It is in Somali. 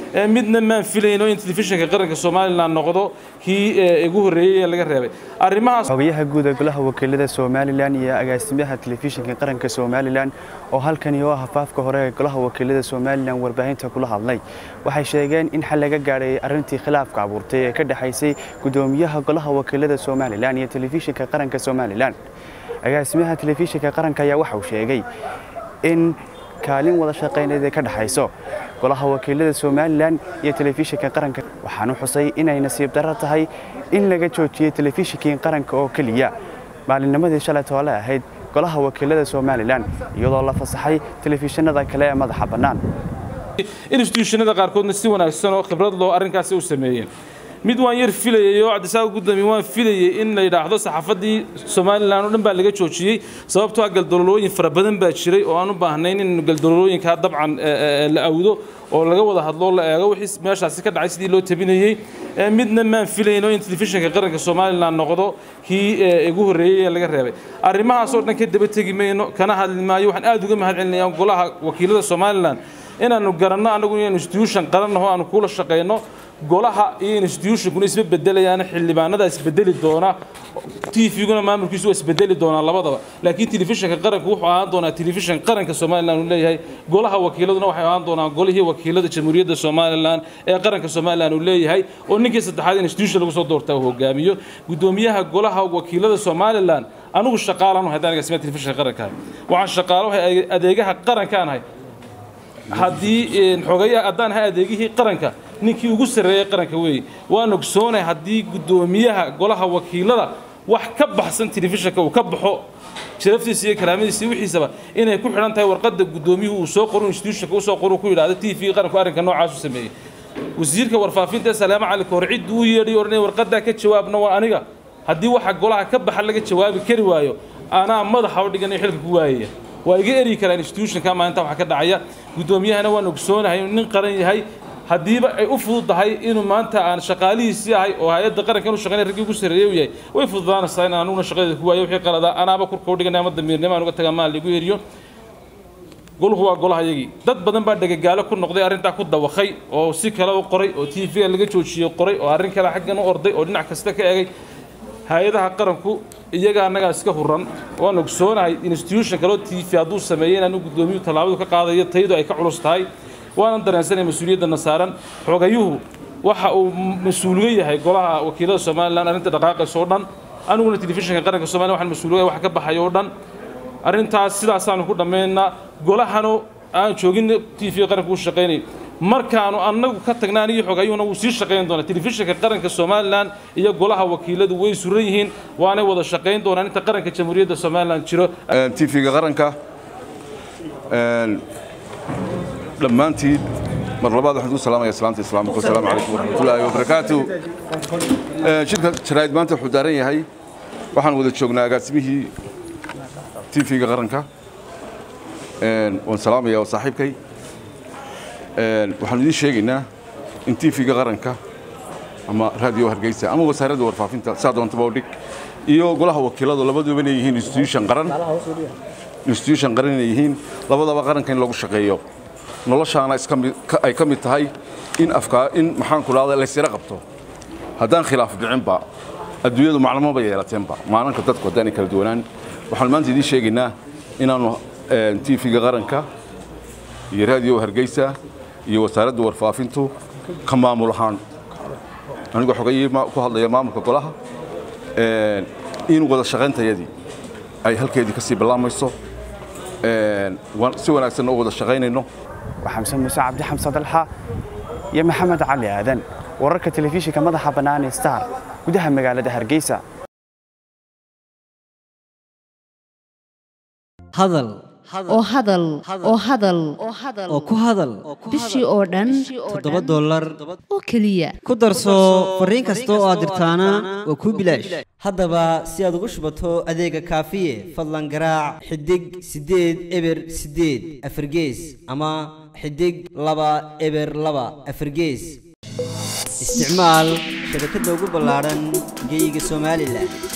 midna maan filayno in telefishinka qaranka somalilan noqdo kii ugu horreeyey ee laga reebay arrimahaas xogayaha guud ee golaha wakiilada somalilan iyo agaasimaha telefishinka qaranka somalilan oo halkani oo ah hafaafka hore ee golaha wakiilada somalilan warbaahinta kula hadlay waxay sheegeen in xal laga gaadhay arrintii khilaafka abuurtay ee ka dhexaysay gudoomiyaha golaha wakiilada somalilan iyo telefishinka qaranka somalilan agaasimaha telefishinka qaranka ayaa waxa uu sheegay in kaalin wada shaqayneed ee ka dhexayso golaha wakiilada somalilan iyo telefishinka qaranka waxaanu xusay inay nasiib darro tahay in laga joojiyey telefishinkii qaranka oo keliya maalinnimadii shalay toole ahayd golaha wakiilada somalilan iyadoo la fasaxay telefishinada kale ee madaxa bannaan institutionada qaarkoodna si wanaagsan oo khibrad loo arrinkaasi u sameeyeen mid waan yar filayay oo cabdisaaq gudoomiye waan filayay in la yidhaahdo saxaafadii somalilan oo dhan baa laga joojiyey sababtoo ah galdololooyin fara badan baa jiray oo aan u baahnayn in galdololooyinkaa dabcan la awdo oo laga wada hadlo la eego wixii meeshaasi ka dhacay sidii loo tabinayey midna maan filayno in telefishinka qaranka somalilan noqdo kii ugu horreeyey ee laga reebay arrimahaasoo dhan ka daba tegi mayno kana hadli maayo waxaan aad uga mahad celinayaa golaha wakiilada somalilan inaanu garanno annagu inaynu institution qarannaho aanu kula shaqayno golaha iyo institutionkuna isma bedelayaan xildhibaanada isbedeli doona tvguna maamulkiisu waa isbedeli doonaa labadaba laakiin telefishinka qaranku wuxuu ahaan doonaa telefishin qaranka somalilan uu leeyahay golaha wakiiladuna waxay ahaan doonaan golihii wakiilada jamhuuriyadda somalilan ee qaranka somalilan uu leeyahay oo ninkii saddexaad institution lagu soo doortaa uu hogaamiyo gudoomiyaha golaha wakiilada somalilan anigu shaqaalan haddaan agaasima telefishinka qaranka waxaan shaqaalo adeegaha qarankaanahay haddii xogayaha haddaan ahay adeegihii qaranka ninkii ugu sarreeyey qaranka weeye waan ogsoonahay haddii guddoomiyaha golaha wakiilada wax ka baxsan telefishinka uu ka baxo sharaftiisa iyo karaamadiisa iyo wixiisaba inay ku xidhan tahay warqadda guddoomiyuhu uu soo qoro institutionka u soo qoro ku yidhaahdo t v qaranku arrinka noocaas u sameeyey wasiirka warfaafinta ee salaamo cali kahor ciddii u yeedhay odhanaya warqaddaa ka jawaabna waa aniga haddii waxa golaha ka baxa laga jawaabi kari waayo anaa madaxa u dhiganayo xilka ku waayaya waa iga eryi karaa institutionka maalinta waxa ka dhacaya guddoomiyahana waan ogsoonahay inuu nin qaran yahay haddiiba ay u fududahay inuu maanta aan shaqaalihiisii ahay oo hay-adda qaranka inu shaqaynay raggii ugu sarreeyey u yahay way fududaanaysaa in anuguna shaqadeeda ku waayo wixii qaladaa anaaba kurka u dhiganay ama damiirnimo aan uga tagaa maal ligu eriyo goluhu waa golaha yagii dad badan baa dhegagaalo ku noqday arrintaa ku dawakay oo si kale u qoray oo t v laga joojiyey qoray oo arrin kale xaggan u orday oo dhinac kasta ka egay hay-adaha qaranku iyaga annagaa iska huran waan ogsoonahay institution kaloo t v hadduu sameeyey inaanu guddoomiyuhu tallaabadu ka qaadayo tayadu ay ka culus tahay waanan dareensanaya mas-uuliyadana saaran xogayuhu waxa uu mas-uuliga yahay golaha wakiilada somalilan arrinta dhaqaaqaysa oo dhan aniguna telefishinka qaranka somalilan waxaan mas-uuliga wax ka baxayo oo dhan arrintaas sidaasaanu ku dhammaynaa golahanu aan joogin t v qaranka u shaqaynay markaanu annagu ka tagna anigii xogayuhuna wuu sii shaqayn doonaa telefishinka qaranka somalilan iyo golaha wakiiladu way suran yihiin waanay wada shaqayn doonaan inta qaranka jamhuuriyadda somalilan jiro t v-ga qaranka dhammaantiin mar labaad waxaan ku salaamaya salaamta islaamka wasalaamu calaykum waraxmatullaahi wabarakaatu shirka jaraa'id maanta wuxuu daaran yahay waxaan wada joognaa agaasimihii t v-ga qaranka waan salaamaya waa saaxiibkay waxaanu idiin sheegaynaa in t v-ga qaranka ama raadiyo hargeysa ama wasaaradda warfaafinta saa doontaba u dhig iyo golaha wakiiladu labaduba inay yihiin institution qaran institution qaran inay yihiin labadaba qaranka in lagu shaqeeyo noloshaana ay ka mid tahay in afkaa in maxaan ku dhahda laysira qabto haddaan khilaaf dhicinba adduunyadu maclamaba yeelateenba maalinka dadku haddaanay kala duwanaan waxaan maanta idiin sheegaynaa inaannu t v-ga qaranka iyo raadiyo hargeysa iyo wasaaradda warfaafintu ka maamul ahaan anigoo xogayii ku hadlaya maamulka golaha in wada shaqayntayadii ay halkeedii ka sii ballaamayso si wanaagsanna u wada shaqaynayno xamse muuse cabdi xamse dalxa iyo maxamed cali aadan wararka telefishinka madaxa bannaan ee star gudaha magaalada hargeysa hadal oo hadal oo hadal oo ku hadal bishii oo dhan toddoba dollar oo keliya ku darso fariin kasta oo aad dirtaana waa kuu bilaash haddaba si aad ugu shubato adeega kaafiye fadlan garaac xidig siddeed eber siddeed afargees ama xidig laba eber laba afargees isticmaal shabakadda ugu ballaadhan geyga somalilan